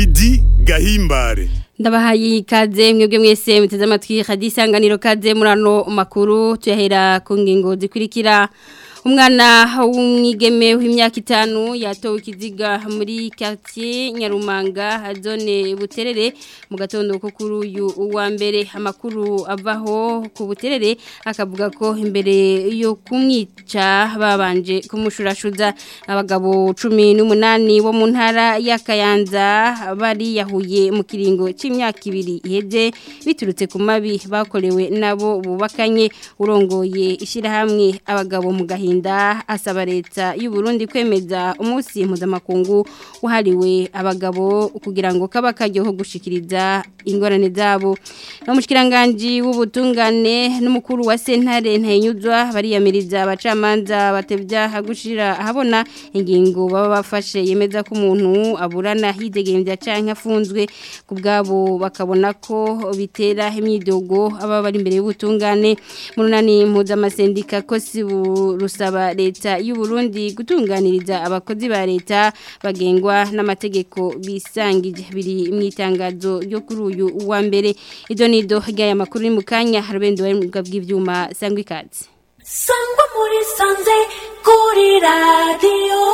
Lidi Gahimbare ndabahaye ikaze mwebwe mwese muteze amatwi hadisanganiro kaze murano makuru tuyahera ku ngingo zikurikira umwana w'umwigeme w'imyaka itanu yatowe ikiziga muri quartier Nyarumanga zone buterere mu gatondo ko kuri uyu wa mbere amakuru avaho ku buterere akavuga ko imbere yo kumwica babanje kumushurashuza abagabo 18 bo mu ntara ya Kayanza bari yahuye mu kiringo c'imyaka ibiri iheze biturutse ku mabi bakorewe nabo bubakanye urongoye ishirahamwe abagabo mu gahinda asaba leta y'u Burundi kwemeza umunsi mpuzamakungu wahariwe abagabo kugira ngo kaba kajyoho gushikiriza ingorane zabo no mushikiranganje w'ubutungane n'umukuru wa sentare ntayinyuzwa bariyamiriza abacamanza batevya hagushira ahabona ingingo baba bafashe yemeza ko umuntu aburana hidegemvya canke afunzwe ku bwabo bakabona ko bitera imyidogo aba bari imbere y'ubutungane munani mpuzamasendika ko si rusaba leta y'u Burundi gutunganiriza abakozi ba leta bagengwa n'amategeko bisangije biri mu itangazo ryo kuri uyu wa mbere ido nido ry'aya makuru ni mu kanya harubende bw'ibyuma sangwa ikaze sangwa muri sanze kuri radiyo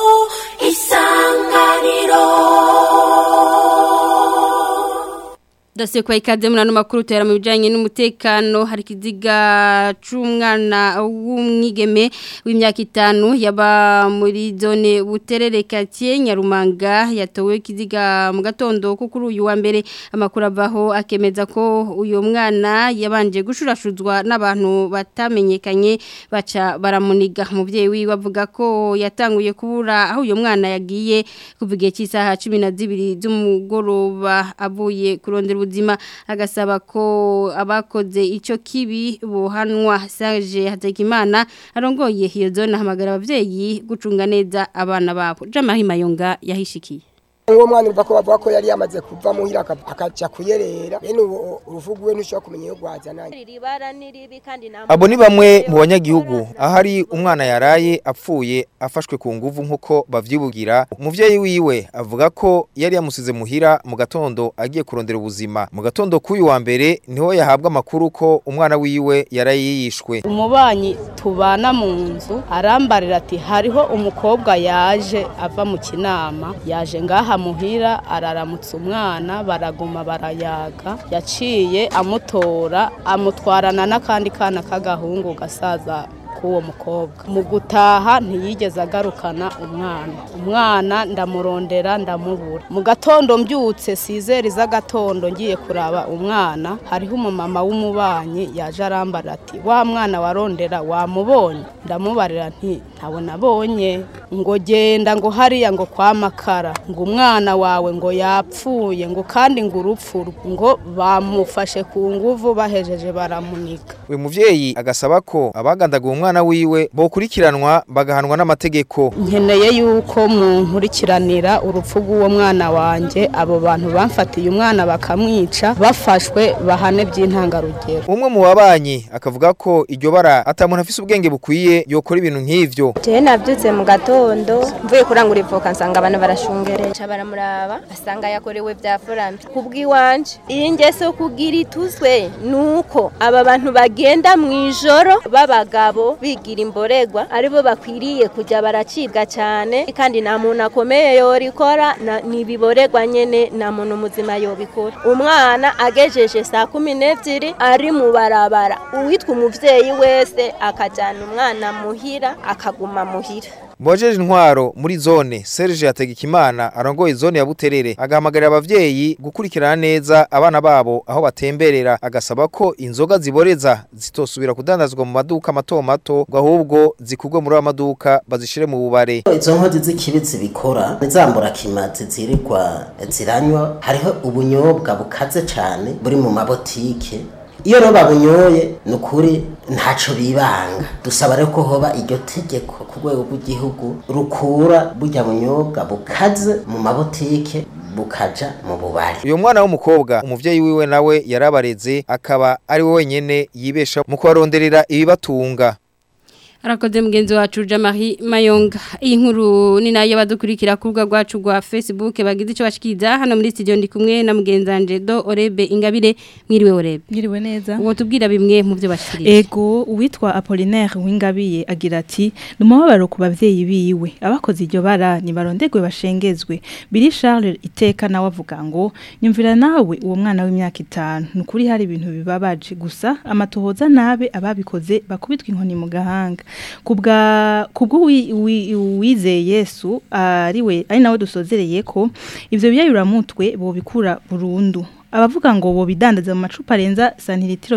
isanganiro Dasiye kwa ikaze murano makuru tera mu bijanye n'umutekano hari kiziga c'umwana w'umwigeme w'imyaka itanu yaba muri zone buterere quartier Nyarumanga yatowe kiziga mu gatondo ko kuri uyu wa mbere amakuru avaho akemeza ko uyo mwana yabanje gushurashuzwa n'abantu batamenyekanye baca baramuniga umuvyeyi wiwe avuga ko yatanguye kubura aho uyo mwana yagiye kuva igihe cy'isaha 12 z'umugoroba avuye kurondera ubuzima agasaba ko abakoze icyo kibi buhanwa Serge Hategimana arongoye iyo zone ahamagara abavyeyi gucunga neza abana babo Jamahima Yonga yahishikiye uwo mwana urva ko bavuga ko yari yamaze kuva muhira akaja kuyerera bene uruvugu we ntushobora kumenya iyo rwazananye abo ni bamwe mu banyagihugu ahari umwana yaraye apfuye afashwe ku nguvu nk'uko bavyibugira umuvyeyi wiwe avuga ko yari yamusize muhira mu gatondo agiye kurondera ubuzima mu gatondo k'uyu wa mbere niho yahabwa amakuru ko umwana wiwe yaraye yishwe umubanyi tubana mu nzu arambarira ati hariho umukobwa yaje ava mu kinama yaje ngaha muhira araramutsa umwana baraguma barayaga yaciye amutora amutwarana n'akandi kana k'agahungu gasaza k'uwo mukobwa mu gutaha ntiyigeze agarukana umwana umwana ndamurondera ndamubura mu gatondo mbyutse sizeri z'agatondo ngiye kuraba umwana hariho umumama w'umubanyi yaje arambara ati wa mwana warondera wamubonye ndamubarira nti ntabona abonye ngo genda ngo hariya ngo kwa makara ngo umwana wawe ngo yapfuye ngo kandi ngo urupfu ngo bamufashe ku nguvu bahejeje baramunika uyu muvyeyi agasaba ko abagandaga umwana wiwe bokurikiranwa bagahanwa n'amategeko nkeneye yuko munkurikiranira urupfu rw'uwo mwana wanje abo bantu bamfatiye umwana bakamwica bafashwe bahane by'intangarugero umwe mu babanyi akavuga ko iryo bara atamuntu afise ubwenge bukwiye yokora ibintu nk'ivyo jewe navyutse mu gatondo mvuye kurangura ivoka nsanga abantu barashungereje baramuraba asanga yakorewe vya forambi kubw'iwanje iyi ngeso kugira ituzwe nuko aba bantu bagenda mu ijoro b'abagabo bigira imboregwa aribo bakwiriye kujya baracibwa cyane kandi nta muntu akomeye yorikora nibiboregwa nyene nta muntu muzima yobikora umwana agejeje saa kumi n'ebyiri ari mu barabara uwitwa umuvyeyi wese akajyana umwana muhira akaguma muhira Mbojeje intwaro muri zone Serge Hategekimana arongoye zone ya Buterere agahamagarira abavyeyi gukurikirana neza abana babo aho batemberera agasaba ko inzoga ziboreza zitosubira kudandazwa mu maduka mato mato ngo ahubwo zikugwe muri amaduka bazishire mu bubare izo nkozi z'ikibi zibikora nizambura kimazi zirirwa ziranywa hariho ubunyobwa bukaze cyane buri mu mabotike iyo rero babunyoye ni ukuri ntacyo bibanga dusaba rero ko hoba iryo tegeko ku rwego rw'igihugu rukura burya bunyobwa bukaze mu mabotike bukaja mu bubari uyu mwana w'umukobwa umuvyeyi wiwe nawe yarabareze akaba ari we wenyene yibesha mu kubaronderera ibibatunga Arakoze mugenzi wacu Jamari Mayonga. Iyi nkuru ni nayo badukurikira ku rubuga rwacu rwa Facebook bagize icyo bashikiriza hano muri studio ndi kumwe na mugenzi wanje Do Orebe Ingabire mwiriwe Orebe. Mwiriwe neza. Uwo tubwira bimwe mu byo bashikiriza. Ego uwitwa Apollinaire Wingabiye agira ati numubabaro ku bavyeyi biwe abakoze iryo bara ni barondegwe bashengezwe. Billy Charles iteka nawe avuga ngo nyumvira nawe uwo mwana w'imyaka itanu nukuri hari ibintu bibabaje gusa amatohoza nabe ababikoze bakubitwa inkoni mu gahanga. kubwa kubwo wizeye Yesu ariwe ari nawe dusozereye ko ivyo biyayuramutwe bo bikura burundu abavuga ngo bo bidandaza mu macupa arenza santiritiro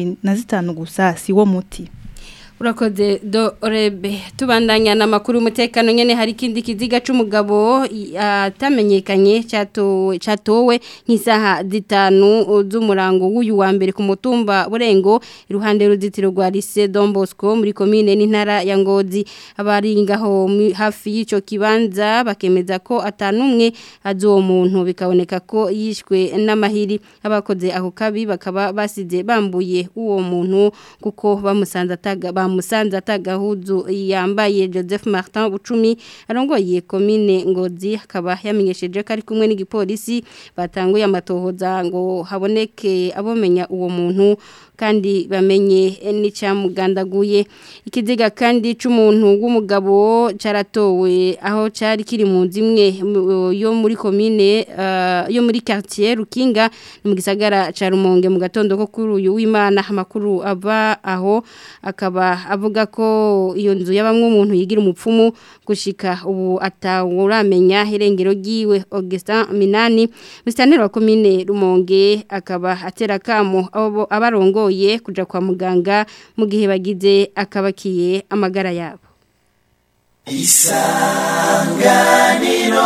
75 gusa si wo muti Urakoze do rebe tubandanya na makuru umutekano nyene hari kindi kiziga c'umugabo atamenyekanye cyato catowe nk'isaha zitanu z'umurango w'uyu wa mbere ku mutumba burengo iruhande ruzitiro rwa Lycée Don Bosco muri commune n'intara ya Ngozi abari ngaho hafi y'ico kibanza bakemeza ko atanumwe azo muntu bikaboneka ko yishwe n'amahiri abakoze aho kabi bakaba basize bambuye uwo muntu kuko bamusanze ataga musanze atagahuzu yambaye Joseph Martin Bucumi arongoye commune Ngozi akaba yamenyesheje ko ari kumwe n'igipolisi batanguye amatohoza ngo haboneke abomenya uwo muntu kandi bamenye n'icyamugandaguye ikiziga kandi c'umuntu w'umugabo caratowe aho cari kiri mu zimwe yo muri commune uh, yo muri quartier Rukinga mu gisagara ca Rumonge mu gatondo ko kuri uyu w'Imana amakuru ava aho akaba avuga ko iyo nzu yabamwe umuntu yigira umupfumu gushika ubu atawuramenya irengero giwe Augustin Minani mustaneri wa commune Rumonge akaba atera kamo abo abarongoye kuja kwa muganga mu gihe bagize akabakiye amagara yabo Isanganiro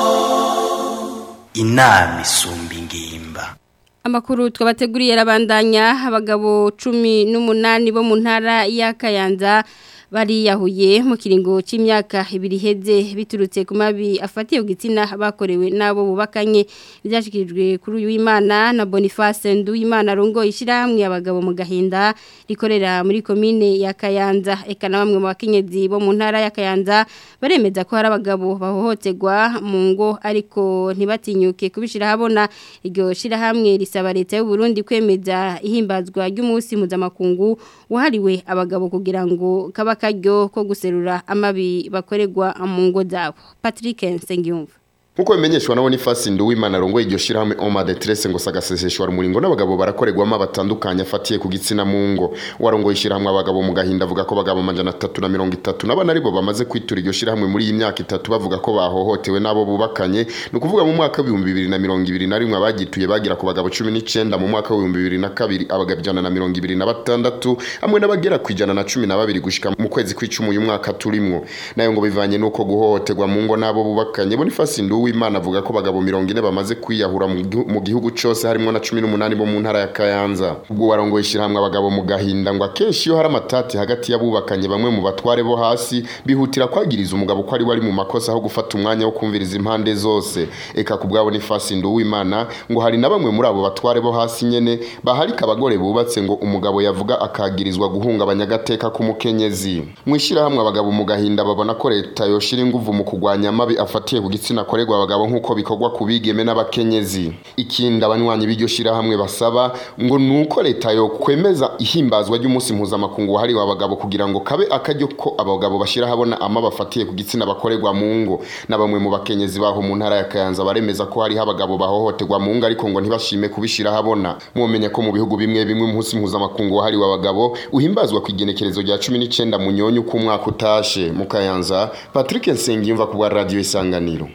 Inami isumba ingimba Amakuru twabateguriye arabandanya abagabo cumi n'umunani bo mu ntara ya Kayanza bariyahuye mu kiringo cy'imyaka ibiri heze biturutse ku mabi afatiye gitsina bakorewe nabo bubakanye byashikirijwe kuri uyu w'Imana na Boniface Nduwimana rongo ishiramwe abagabo mu gahinda rikorera muri commune ya Kayanza eka na bamwe mu bakenyezi bo mu ntara ya Kayanza baremeza ko hari abagabo bahohoterwa mu ngo ariko ntibatinyuke kubishira habona iryo shira hamwe risaba leta y'u Burundi kwemeza ihimbazwa ry'umunsi mpuzamakungu wahariwe abagabo kugira ngo kaba akaryo ko guserura amabi bakorerwa mu ngo zabo Patrick Nsengiyumva Nkuko bimenyeshwa na Boniface Nduwimana rongo iryo shirahamwe Oma de Tresse ngo sagaseseshwa umuringo n'abagabo barakorerwamo batandukanye afatiye ku gitsina mu ngo warongo ishirahamwe abagabo mu gahinda avuga ko bagabo amajana 330 n'abana aribo bamaze kwitura iryo shirahamwe muri iyi myaka itatu bavuga ko bahohotewe nabo bubakanye no kuvuga mu mwaka wa 2021 abagituye bagira ku bagabo 19 mu mwaka wa 2022 abagabo ijana na 2026 hamwe n'abagera ku ijana na 12 gushika mu kwezi kw'icumi uyu mwaka turimwo nayo ngo bivanye nuko guhohoterwa mu ngo nabo bubakanye Boniface Nduwimana w'Imana avuga ko bagabo 40 bamaze kwiyahura mu gihugu cyose harimo na 18 bo mu ntara ya Kayanza ubwo warongoye ishiramwe abagabo mu gahinda ngo akenshi iyo hari amatati hagati y'abubakanye bamwe mu batware bo hasi bihutira kwagiriza umugabo ko ari wari mu makosa aho gufata umwanya wo kumviriza impande zose eka ku bwabo ni fasi w'Imana ngo hari na bamwe muri abo batware bo hasi nyene baharika abagore bubatse ngo umugabo yavuga akagirizwa guhungabanya agateka k'umukenyezi mwishira hamwe abagabo mu gahinda babona ko leta yoshira inguvu mu kugwanya amabi afatiye ku gitsina korerwa abagabo nk'uko bikorwa ku bigeme n'abakenyezi ikindi abanywanyi b'iryo shirahamwe basaba ngo nuko leta yo kwemeza ihimbazwa ry'umunsi mpuzamakungu wahariwe abagabo kugira ngo kabe akaryo ko abagabo bashira habona ama bafatiye ku gitsina bakorerwa mu ngo na bamwe mu bakenyezi baho mu ntara ya Kayanza baremeza ko hariho abagabo bahohoterwa mu ngo ariko ngo ntibashime kubishira habona mumenye ko mu bihugu bimwe bimwe umunsi mpuzamakungu wahariwe abagabo uhimbazwa ku igenekerezo rya 19 mu nyonyo ku mwaka utashe mu Kayanza Patrick Nsengiyumva ku bwa radio isanganiro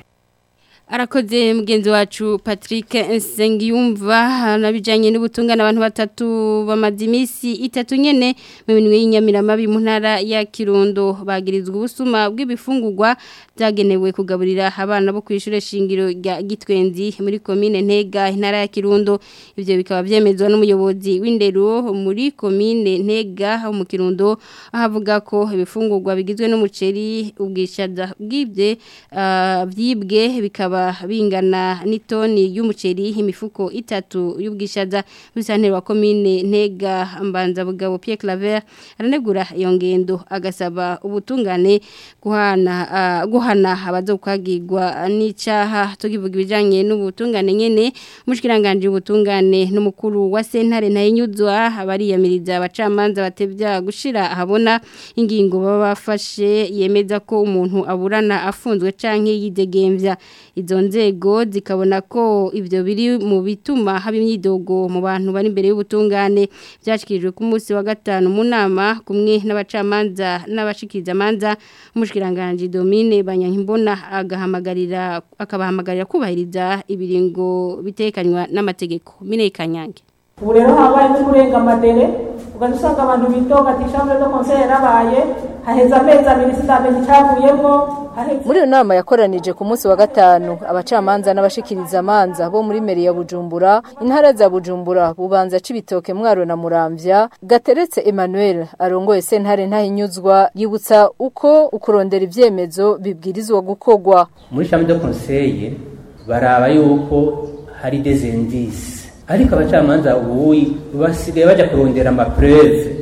arakoze mugenzi wacu Patrick Nsengiyumva nabijanye n'ubutungane abantu batatu bamaze iminsi itatu nyene mu minwe y'inyamiramabi mu ntara ya Kirundo bagirizwa ubusuma bw'ibifungurwa byagenewe kugaburira abana bo kwishure shingiro rya Gitwenzi muri commune Ntega intara ya Kirundo ivyo bikaba vyemezwa n'umuyobozi w'indero muri commune Ntega mu Kirundo ahavuga ko ibifungurwa bigizwe n'umuceri ubwishaza bwibye uh, byibwe bikaba bikaba bingana n'itoni y'umuceri imifuko itatu y'ubwishaza bisantero wa commune Ntega mbanza bugabo Pierre Claver aranegura iyo ngendo agasaba ubutungane guhana uh, guhana abazokwagirwa n'icaha tugivuga ibijanye n'ubutungane nyene mushikiranganje ubutungane n'umukuru wa sentare ntayinyuzwa abariyamiriza abacamanza batevya gushira ahabona ingingo baba bafashe yemeza ko umuntu aburana afunzwe canke yidegemvya izo nzego zikabona ko ivyo biri mu bituma haba imyidogo mu bantu bari imbere y'ubutungane byashikirijwe ku munsi wa gatanu mu nama kumwe n'abacamanza n'abashikiriza amanza umushikiranganje Domine Banyankimbona agahamagarira akabahamagarira kubahiriza ibiringo bitekanywa n'amategeko mine kanyange ubu rero habaye no kurenga amadere ugaca usanga abantu bidoga ati chambre de conseil yarabaye haheze amezi abiri sitamenya icyavuyemo muri iyo nama yakoranije ku munsi wa gatanu abacamanza n'abashikiriza amanza bo muri meri ya bujumbura intara za bujumbura bubanza c'ibitoke mwaro na muramvya gateretse emmanuel arongoye sentare ntahinyuzwa yibutsa uko ukurondera ivyemezo bibwirizwa gukorwa muri chambre de conseil baraba yuko hari des indices ariko abacamanza ubu basigaye bajya kurondera amapreve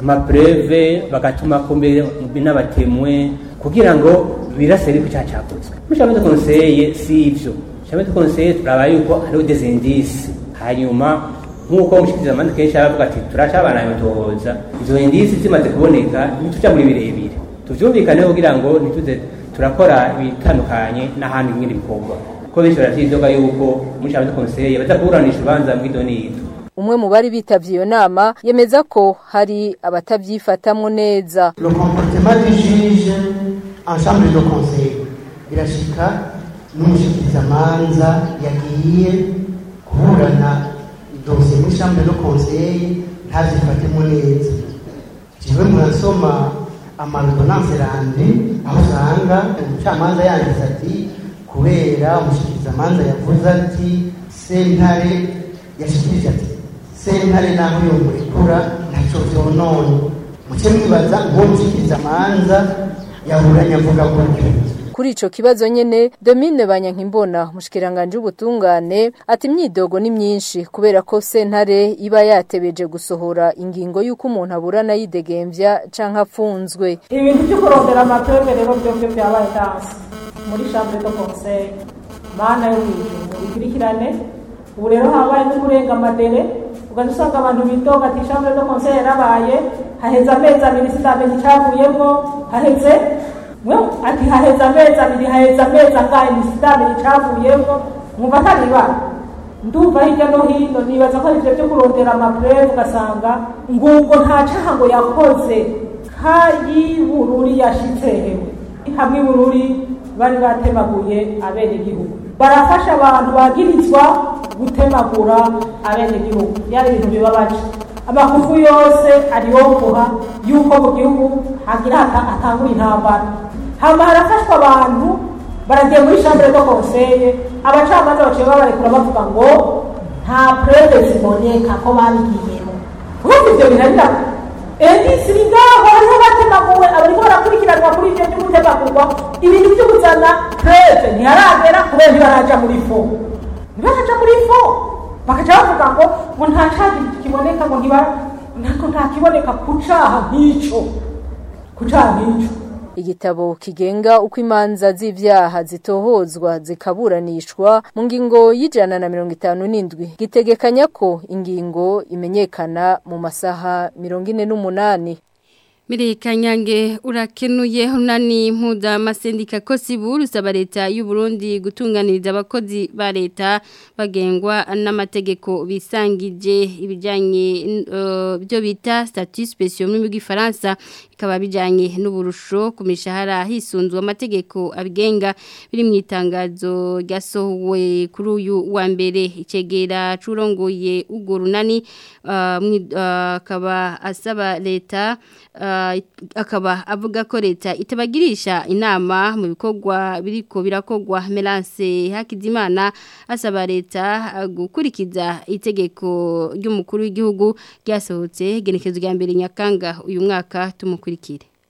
amapreve bagatuma kumbe n'abatemwe kugira ngo birasere ko cyacakozwe muri chambre de conseil si ivyo chambre de conseil turaba yuko hariho des indices hanyuma nk'uko umushikiriza amanza kenshi aravuga ati turacabana yotohoza izo indices zimaze kuboneka ntituja muri birebire tuvyumvikaneho kugira ngo ntituze turakora ibitandukanye n'ahandi ngindi bikorwa ko benshi baravyidoga yuko muri chambre de conseil baza kuburanisha urubanza mw'idonido umwe mu bari bitavye iyo nama yemeza ko hari abatavyifatamwo neza le comportement du juge en chambre de conseil birashika n'umushikirizamanza yagiye kuburana dosiye muri chambre de conseil ntavyifatemo neza jewe murasoma amarudonanse rande aho usanga umucamanza yanditse ati kubera umushikirizamanza yavuze ati sentare yashikirije ati sentare naho yomurekura ntaco vyonone muce mwibaza ngo mushikirizamanza yaburanye avuga gutyo kuri ico kibazo nyene Domine Banyankimbona mushikiranganje ubutungane ati imyidogo ni myinshi kubera ko sentare iba yatebeje gusohora ingingo y'uko umuntu aburana yidegemvya canke afunzwe ibintu byo kurondera amapreve rero byo byo byabaye danse muri chambre de conseil mana yo mwijuru bikurikirane ubu rero habaye no kurenga amadere ugaca usanga abantu bidoga ati chambre de conseil yarabaye haheze amezi abiri sitamenya icyavuyemo haheze ati haheze amezi abiri haheze amezi angahe nisitamenya icyavuyemo mwumva ataribara ndumva hirya no hino nibaza ko arivyo byo kurondera amapreve ugasanga ngubwo nta caha ngo yakoze kayibururi yashitse hewe hamwe ibururi bari batemaguye abenegihugu barafasha abantu bagirizwa gutemagura abenegihugu yari ibintu bibabaje amakufu yose ariyongoha yuko mu gihugu hagira hatangura intambara hama harafashwa abantu baragiye muri chambre de conseil abacamanza baciye babarekura bavuga ngo nta preve ziboneka ko babigiyemo urumva ivyo binarira endisi iri ngaho hariho batemaguwe abariko barakurikiranwa kuri ivyo vyo gutemagurwa ibintu vyo kuzana preve ntiharagera kubera ntibaraja muri fo ntibaraja muri fo bakaca bavuga ngo ngo nta caha kiboneka ngo ntako nta kiboneka ku caha nk'ico ku caha nk'ico igitabo kigenga uko imanza z'ivyaha zitohozwa zikaburanishwa mu ngingo y'ijana na mirongo itanu n'indwi gitegekanya ko ingingo imenyekana mu masaha mirongo ine n'umunani Mireka nyange urakenuye unani mpuza masendika kosibu rusaba leta y'u Burundi gutunganiriza abakozi ba leta bagengwa n'amategeko bisangije ibijanye uh, byo bita statut spécial mu gifaransa ikaba bijanye n'uburusho ku mishahara hisunzwe amategeko abigenga biri mu itangazo ryasohowe kuri uyu wa mbere icegera curongoye ugo runani akaba uh, asaba leta uh, akaba avuga ko leta itabagirisha inama mu bikorwa biriko birakogwa Melance Hakizimana asaba leta gukurikiza itegeko ry'umukuru w'igihugu ryasohotse genekezo rya mbere nyakanga uyu mwaka tumukurikire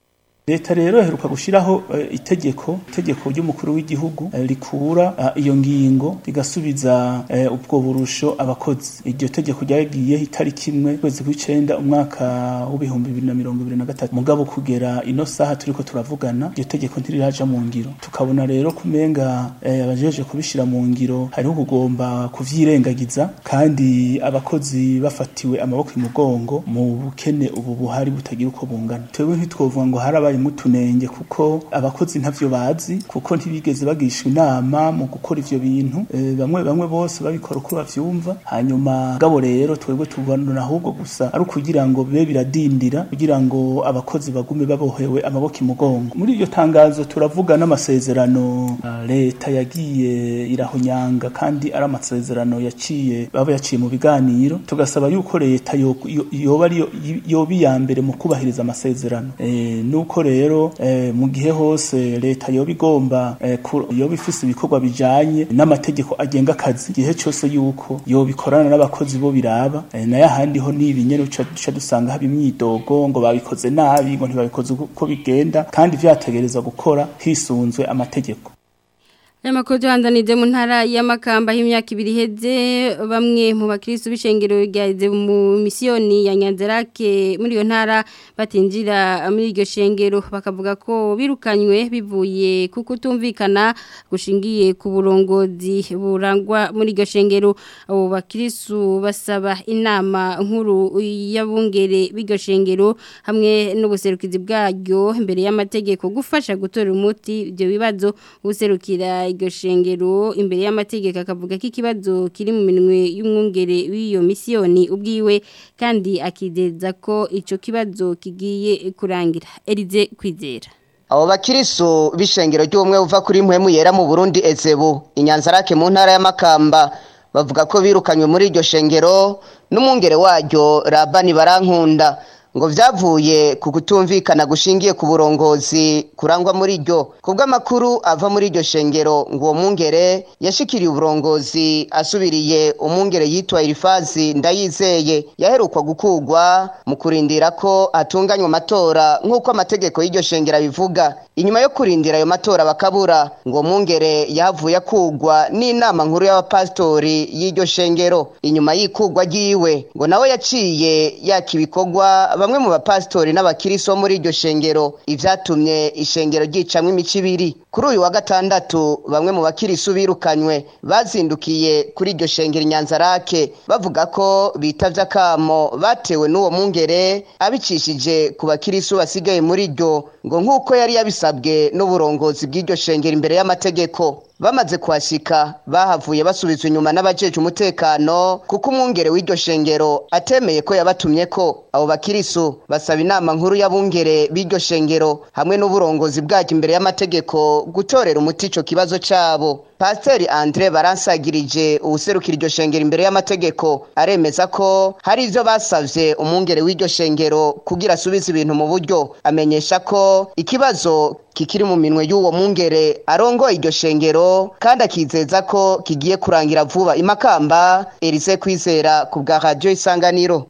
leta rero iheruka gushyiraho eh, itegeko itegeko ry'umukuru w'igihugu eh, rikura eh, iyo ngingo rigasubiza eh, ubwo burusho abakozi iryo tegeko ryagiye itariki imwe kwezi kw'icenda umwaka w'ibihumbi bibiri na mirongo ibiri na gatatu mugabo kugera ino saha turiko turavugana iryo tegeko ntiriraja mu ngiro tukabona rero kumenga eh, abajeje kubishira mu ngiro hariho kugomba kuvyirengagiza kandi abakozi bafatiwe amaboko imugongo mu bukene ubu buhari butagira uko bungana twebwe ntitwovuga ngo harabaye mutunenge kuko abakozi ntavyo bazi kuko ntibigeze bagishwa inama mu gukora ivyo bintu e, bamwe bamwe bose babikora uko bavyumva hanyuma gabo rero twebwe tubona ahubwo gusa ari ukugira ngo bibe biradindira kugira ngo abakozi bagume babohewe amaboko imugongo muri iryo tangazo turavuga n'amasezerano uh, leta yagiye irahonyanga kandi ari amasezerano yaciye baba yaciye mu biganiro tugasaba yuko leta yo- yo- yoba ari yo- yoba iya mbere mu kubahiriza amasezerano e, nuko rero e, mu gihe hose leta yoba igomba e, ku- yoba ifise ibikorwa bijanye n'amategeko agenga akazi igihe cyose yuko yoba ikorana n'abakozi bo biraba e, nayo ahandi ho nibi nyene uca duca dusanga haba imyidogo ngo babikoze nabi ngo ntibabikoze uko bigenda kandi vyategerezwa gukora hisunzwe amategeko Aya makuru tuhandanije mu ntara y'amakamba y'imyaka ibiri iheze bamwe mu bakristo b'ishengero ryaheze mu misiyoni ya Nyanzarake muri iyo ntara batinjira muri iryo shengero bakavuga ko birukanywe bivuye ku kutumvikana gushingiye ku burongozi burangwa muri iryo shengero abo bakristo basaba inama nkuru y'abungere b'iryo shengero hamwe n'ubuserukizi bwaryo imbere y'amategeko gufasha gutora umuti ibyo bibazo ubuserukira iryo shengero imbere y'amategeko akavuga ko ikibazo kiri mu minwe y'umwungere w'iyo misiyoni ubwiwe kandi akideza ko icyo kibazo kigiye kurangira Elize kwizera abo bakirisu b'ishengero ry'ubumwe buva kuri mpwemu yera mu burundi ezebu inyanzarake mu ntara y'amakamba bavuga ko birukanywe muri iryo shengero n'umwungere waryo rabani barankunda ngo vyavuye ku kutumvikana gushingiye ku burongozi kurangwa muri ryo kubw'amakuru ava muri iryo shengero ngo uwo mwungere yashikiriye uburongozi asubiriye umwungere yitwa Irifazi ndayizeye yaherukwa gukugwa mu kurindira ko atunganywa amatora nk'uko amategeko y'iryo shengero abivuga inyuma yo kurindira ayo matora bakabura ngo mwungere yahavuye akugwa n'inama nkuru y'abapasitori y'iryo shengero inyuma y'ikugwa ryiwe ngo nawe yaciye yaka ibikorwa bamwe mu bapasitori n'abakiriso muri iryo shengero ivyatumye ishengero ryicamwo imico ibiri kuri uyu wa gatandatu bamwe mu bakirisu birukanywe bazindukiye kuri iryo shengero inyanzarake bavuga ko bitavye akamo batewe n'uwo mwungere abicishije ku bakirisu basigaye muri ryo ngo nk'uko yari yabisabwe n'uburongozi bw'iryo shengero imbere y'amategeko bamaze kuhashika bahavuye basubizwa inyuma n'abajeje umutekano kuko umwungere w'iryo shengero atemeye ko yabatumye ko abo bakirisu basaba inama nkuru y'abungere b'iryo shengero hamwe n'uburongozi bwaryo imbere y'amategeko gutorera umuti ico kibazo cabo pasiteri andre baransagirije uwuserukira iryo shengero imbere y'amategeko aremeza ko hari ivyo basavye umwungere w'iryo shengero kugira asubize ibintu mu buryo amenyesha ko ikibazo kikiri mu minwe y'uwo mwungere arongoye iryo shengero kandi akizeza ko kigiye kurangira vuba imakamba Elise kwizera ku bwa radio isanganiro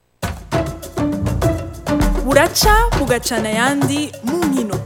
buraca bugacana ayandi mu nkino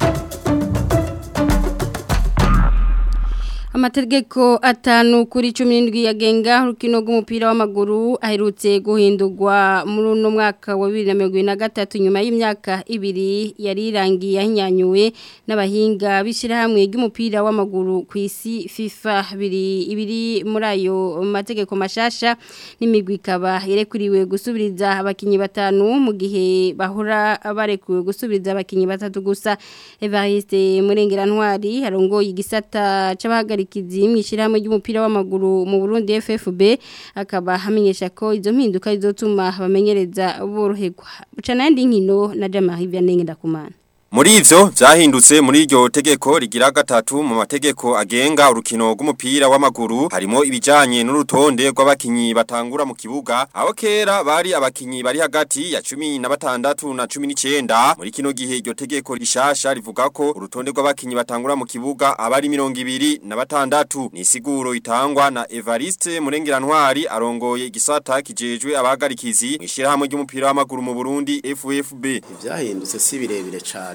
Amategeko atanu kuri 17 yagenga urukino rw'umupira w'amaguru aherutse guhindurwa muri uno mwaka wa 2023 nyuma y'imyaka ibiri yari irangiye ahinyanyuwe n'abahinga bishira hamwe ry'umupira w'amaguru ku isi FIFA biri ibiri muri ayo mategeko mashasha n'imigwi ikaba irekuriwe gusubiriza abakinyi batanu mu gihe bahora barekuwe gusubiriza abakinyi batatu gusa Evariste Murengera-Ntwari harongoye igisata c'abahagarika ikizi mwishirahamwe ry'umupira w'amaguru mu Burundi FFB akaba hamenyesha ko izo mpinduka izotuma bamenyereza boroherwa bucana yandi nkino na Jamari Vianney ndakumana Muri ivyo vyahindutse muri iryo tegeko rigira gatatu mu mategeko agenga urukino rw'umupira w'amaguru harimo ibijanye n'urutonde rw'abakinyi batangura mu kibuga aho kera bari abakinyi bari hagati ya 16 na 19 muri kino gihe iryo tegeko rishasha rivuga ko urutonde rw'abakinyi batangura mu kibuga abari 26 ni siguro itangwa na Evariste Murengera-Ntwari arongoye igisata kijejwe abahagarikizi mwishirahamwe ry'umupira w'amaguru mu Burundi FFB ivyahindutse si birebire cyane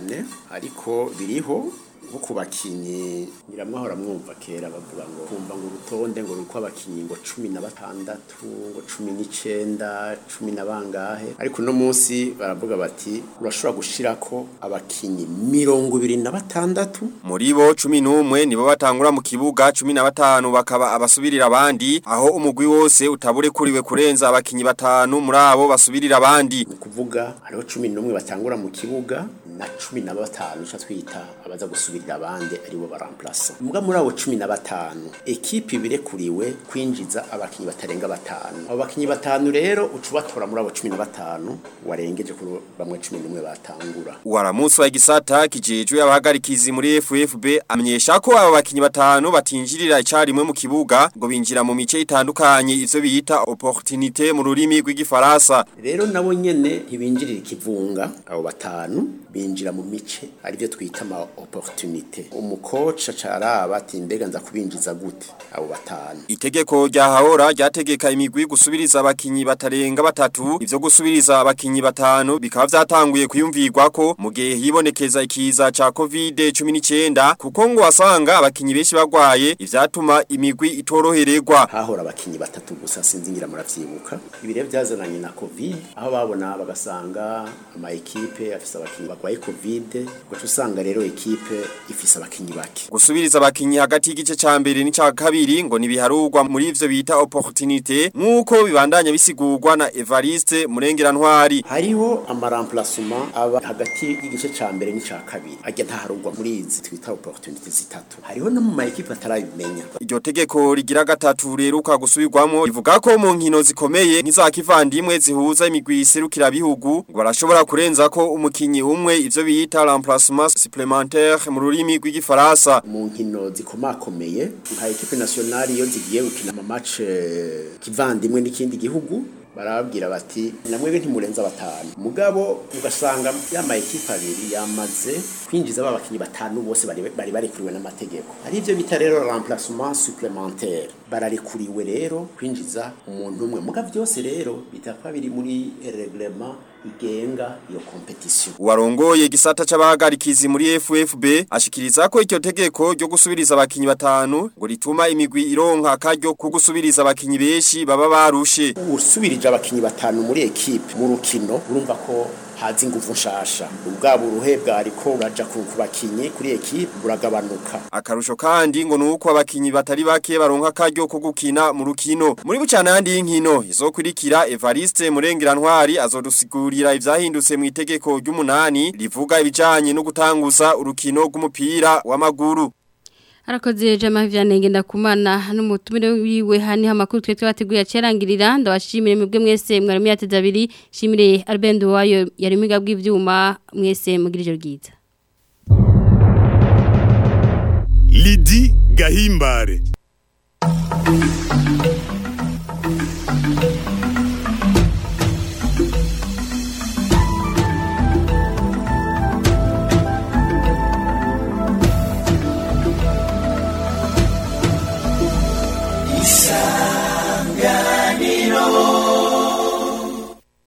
cyane ariko biriho nko ku bakinyi nyiramwahora mwumva kera bavuga ngo kumva ngo urutonde ngo ruri abakinyi ngo cumi na batandatu ngo cumi n'icenda cumi na bangahe ariko uno munsi baravuga bati urashobora gushirako abakinyi mirongo ibiri na batandatu Muri bo 11 nibo batangura mu kibuga 15 bakaba abasubirira abandi aho umugwi wose utabure kuriwe kurenza abakinyi batanu muri abo basubirira abandi kuvuga hariho cumi n'umwe batangura mu kibuga na cumi na batanu ico twita abaza gusubirira abandi aribo baramplasa mbwa muri abo cumi na batanu ekipe ibirekuriwe kwinjiza abakinyi batarenga batanu abo bakinyi batanu rero uca ubatora muri abo cumi na batanu warengeje kuri bamwe cumi n'umwe batangura Waramusi wa gisata kijejwe abahagarikizi muri FFB amenyesha ko aba bakinyi batanu batinjirira icarimwe mu kibuga ngo binjira mu mice itandukanye ivyo biyita opportunité mu rurimi rw'igifaransa rero nabo nyene ntibinjirira ikivunga abo batanu binjira mu mice arivyo twita ama opportunité umukoca caraba ati mbega nza kubinjiza gute abo batanu Itegeko rya hahora ryategeka imigwi gusubiriza abakinyi batarenga batatu ivyo gusubiriza abakinyi batanu bikaba vyatanguye kuyumvirwa ko mu gihe hibonekeza ikiza ca COVID-19 kuko ngo wasanga abakinyi benshi bagwaye ivyatuma imigwi itorohererwa hahora abakinyi batatu gusa sinzi ngira muravyibuka ibire vyazananye na covid aho babona bagasanga ama ekipe afise abakinyi bagwaye covid ugaca usanga rero ekipe ifise abakinyi bake Gusubiriza abakinyi hagati y'igice ca mbere n'ica kabiri ngo nibiharurwa muri ivyo bita opportunité nkuko bibandanya bisigurwa na Evariste Murengerantwari hariho amaramplacement aba hagati y'igice ca mbere n'ica kabiri ajya ntaharugwa muri izi twita opportunité zitatu hariho no mu ma ekipe atarabimenya Iryo tegeko rigira gatatu reruka gusubirwamo rivuga ko mu nkino zikomeye nk'iza kivandimwe zihuza imigwi iserukira bihugu ngo barashobora kurenza ko umukinyi umwe ivyo bita remplacement supplémentaire mu rurimi rw'igifaransa mu nkino zikomakomeye nka ekipe nationale iyo zigiye gukina ama match eh, kivandimwe n'ikindi gihugu barababwira bati namwebwe ntimurenza batanu mugabo ugasanga yama ekipe abiri yamaze kwinjiza babakinyi batanu bose bari bari barekuriwe n'amategeko ari ivyo bita rero remplacement supplémentaire bararekuriwe rero kwinjiza umuntu umwe mugabo byose rero bitakwa biri muri reglement igenga iyo competition Warongoye gisata c'abahagarikizi muri FFB ashikiriza ko iryo tegeko ryo gusubiriza abakinyi batanu ngo rituma imigwi ironka akaryo ko gusubiriza abakinyi benshi baba barushe usubirije abakinyi batanu muri ekipe mu rukino urumva ko hazi ingufu nshasha ubwabo uruhe bwariko uraja ku ku bakinyi kuri ekipe buragabanuka Akarusho kandi ngo nuko abakinyi batari bake baronka akaryo ko gukina mu rukino muri bucana yandi y'inkino izokurikira Evariste Murengerantwari azodusigurira ivyahindutse mu itegeko ry'umunani rivuga ibijanye no gutanguza urukino rw'umupira w'amaguru Arakoze jama vyanenge ndakumana n'umutumire wiwe hani hamakuru twe twateguye acerangirira ndabashimire mwebwe mwese mwari yateze abiri shimire Albendo wayo yari miga bw'ivyuma mwese mugirije ryiza Lidi Gahimbare